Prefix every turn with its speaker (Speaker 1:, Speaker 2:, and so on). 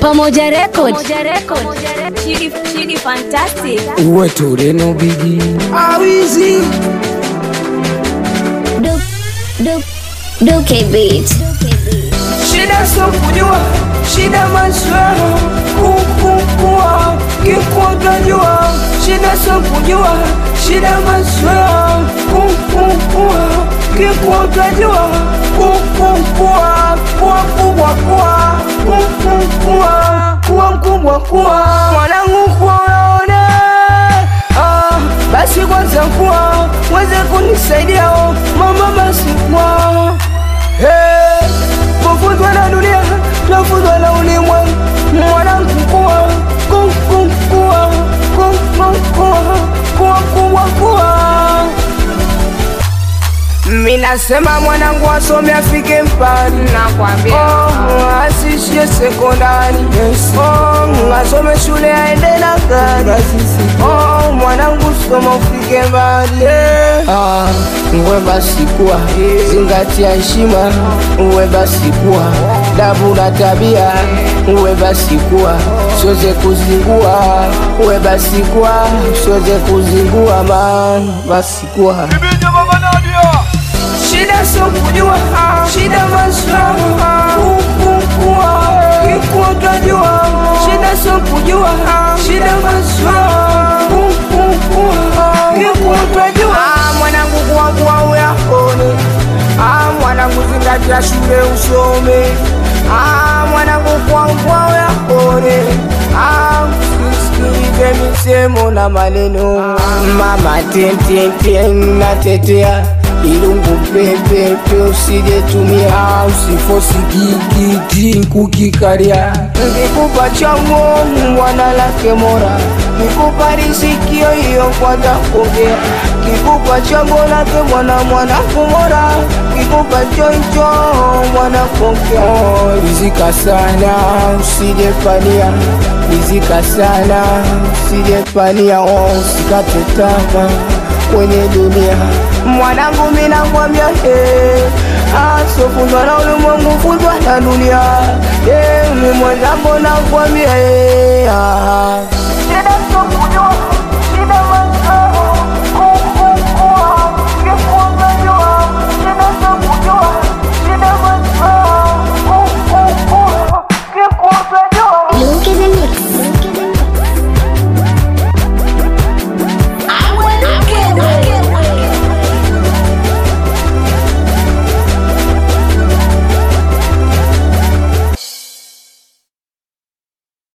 Speaker 1: Pamoja Record. Chidi, Chidi Fantastic.
Speaker 2: uwe tureno bigi
Speaker 3: awizi
Speaker 1: Duke, Duke, Duke Beat.
Speaker 3: shida sio kujua shida maswala kukukua kikutajua shida sio kujua shida maswala kukukua kikutajua kukukua kuwa mkubwa kuwa kukukua kuwa mkubwa kuwa mwanangu kuwaone Ah, basi kwanza kuwa weze kunisaidia oh, mama basi kuwa hey, kufuzwa na dunia nafuzwa na ulimwengu mwanangu kuwa ku- ku- kuwa ku- ku- kuwa kuwa kubwa kuwa minasema mwanangu asome afike mbali
Speaker 4: Nakwambia.
Speaker 3: oh, asishie sekondari oh, asome shule aende na gari oh, mwanangu soma ufike mbali ah, uwe basi kuwa zingatia heshima uwe basi kuwa dabu na tabia uwe basi kuwa soze kuzingua uwe basi kuwa soze kuzingua ma basi kuwa shida sio kujua shida maswala kukukua kikutajua shida sio kujua shida maswala kukukua kikutajua mwanangu kuwakuwa uyakone Ah, mwanangu zingatia shule usome Ah, mwanangu kuwakuwa uyakone Ah, usisikilize misemo na maneno mama tententen natetea ilungu pepepe usijetumia usifosi kikiki kukikaria nkikupa chango mwana lake mora kikupa risikio hiyo kwanza kuongea kikupa chango lake mwana mwana kumora kikupa choicho mwana kuongea rizika sana usijepania rizika sana usijepania oh, usikate tamaa kwenye dunia mwanangu minakwambia hey, asofundwa na ulimwengu fundwa na dunia hey, mi mwenzangu nakwambia hey, ah.